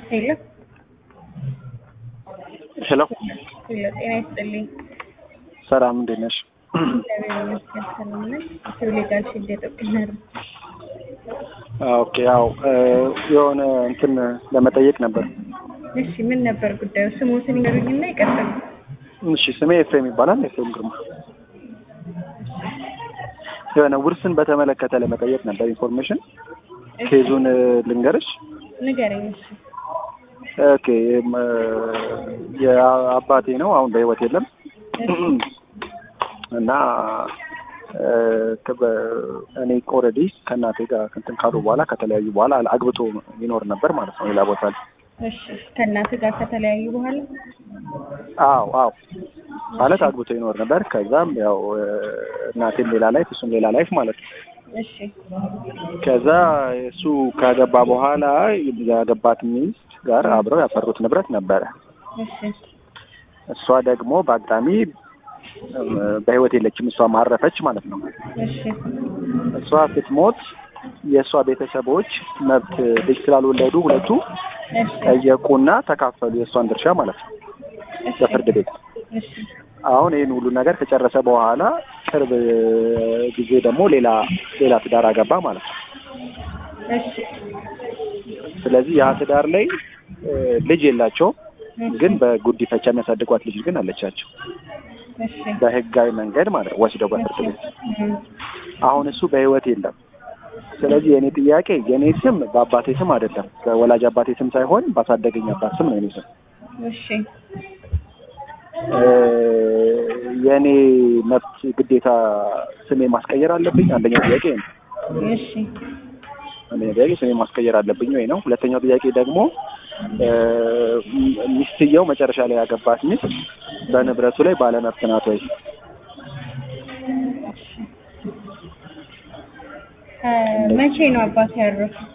ሄሎ ሄሎ ሄሎ፣ ጤና ይስጥልኝ። ሰላም እንዴት ነሽ? እግዚአብሔር ይመስገን ሰላም ነኝ። ትውልዳል ሽልደ ጥቅነር ኦኬ ያው የሆነ እንትን ለመጠየቅ ነበር። እሺ፣ ምን ነበር ጉዳዩ? ስሞትን ይነግሩኝና ይቀጥሉ። እሺ ስሜ ኤፍሬም ይባላል። ኤፍሬም ግርማ። የሆነ ውርስን በተመለከተ ለመጠየቅ ነበር ኢንፎርሜሽን። እሺ፣ ኬዙን ልንገርሽ። ንገረኝ። እሺ፣ ኦኬ የም- የአባቴ ነው አሁን በህይወት የለም እሺ፣ እና እ፣ ከበ- እኔ ኦልሬዲ ከእናቴ ጋር እንትን ካሉ በኋላ ከተለያዩ በኋላ አግብቶ ይኖር ነበር ማለት ነው ሌላ ቦታ ላይ። እሺ። ከእናትህ ጋር ከተለያዩ በኋላ አዎ አዎ ማለት አግብቶ ይኖር ነበር። ከዛም ያው እ፣ እናቴም ሌላ ላይፍ እሱም ሌላ ላይፍ ማለት ነው። እሺ፣ ከዛ እሱ ካገባ በኋላ ያገባት ሚስት ጋር አብረው ያፈሩት ንብረት ነበረ። እሺ፣ እሷ ደግሞ በአጋጣሚ እም፣ በህይወት የለችም። እሷ ማረፈች ማለት ነው። እሺ፣ እሷ ስትሞት የእሷ ቤተሰቦች መብት ልጅ ስላልወለዱ ሁለቱ እሺ፣ ጠየቁና ተካፈሉ የእሷን ድርሻ ማለት ነው እሺ፣ በፍርድ ቤት። እሺ፣ አሁን ይህን ሁሉ ነገር ከጨረሰ በኋላ ቅርብ ጊዜ ደግሞ ሌላ ሌላ ትዳር አገባ ማለት ነው። እሺ፣ ስለዚህ ያ ትዳር ላይ እ፣ ልጅ የላቸውም፣ ግን በጉዲፈቻ የሚያሳድጓት ልጅ ግን አለቻቸው እሺ፣ በህጋዊ መንገድ ማለት ነው ወስደው በፍርድ ቤት። እም፣ አሁን እሱ በህይወት የለም። ስለዚህ የእኔ ጥያቄ የእኔ ስም በአባቴ ስም አይደለም፣ በወላጅ አባቴ ስም ሳይሆን ባሳደገኝ አባት ስም ነው የኔ ስም። እሺ፣ እ፣ የእኔ መብት ግዴታ ስሜ ማስቀየር አለብኝ? አንደኛው ጥያቄ ይሄ ነው። እሺ፣ አንደኛው ጥያቄ ስሜ ማስቀየር አለብኝ ወይ ነው። ሁለተኛው ጥያቄ ደግሞ እ፣ ሚስትየው መጨረሻ ላይ ያገባት ሚስት በንብረቱ ላይ ባለመብት ናት ወይ? እ፣ መቼ ነው አባት ያረፉት?